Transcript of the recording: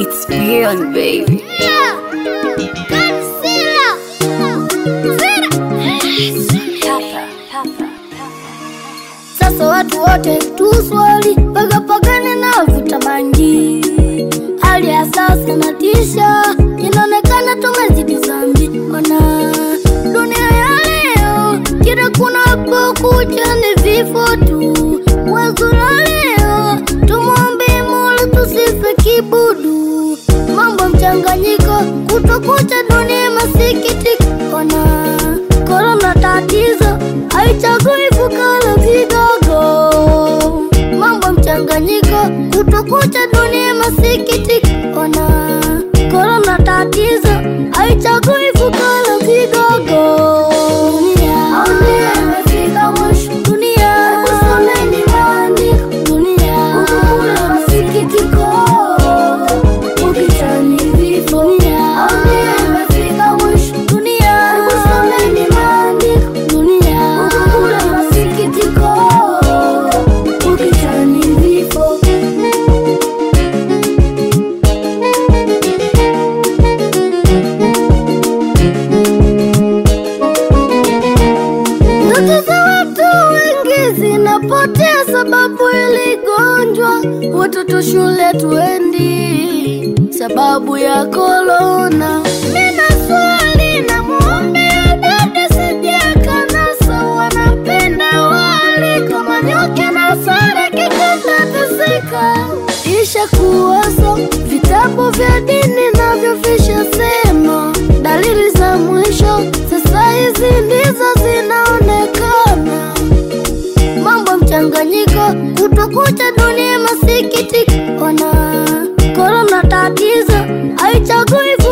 It's beyond baby. Sasa watu wote tuswali pagapagane na vuta bangi. Hali ya sasa natisha, inaonekana tumezidi zambi. Ona dunia ya leo, kila kunapokucha ni vifo tu. Wazo la leo, tumwombe Mola tusife kibudu. Mambo mchanganyiko, kutokucha dunia masikitiko. Ona korona tatizo, haichagui fukara vidogo. Mambo mchanganyiko, kutokucha dunia masikitiko. Ona korona tatizo, haichagui fukara vidogo. Dunia, dunia imefika mwisho. Dunia, kusomeni maandiko. Dunia, ukikula masikitiko ukitani vifo. Dunia, dunia imefika mwisho. Dunia, kusomeni maandiko. Dunia, ukikula masikitiko ukitani vifo. Ndoto za watu wengi zinapotea sababu iligonjwa, watoto shule tuendi sababu ya korona. Nina swali na muombea dada sijakanasa, wanapenda wali kama nyoke na sare kikatateseka, isha kuoso vitabu vya dini navyo vishasema dalili za mwisho sasa hizi ndizo zinaonekana. Mambo mchanganyiko, kutokucha dunia masikitiko. Ona korona tatizo, haichagui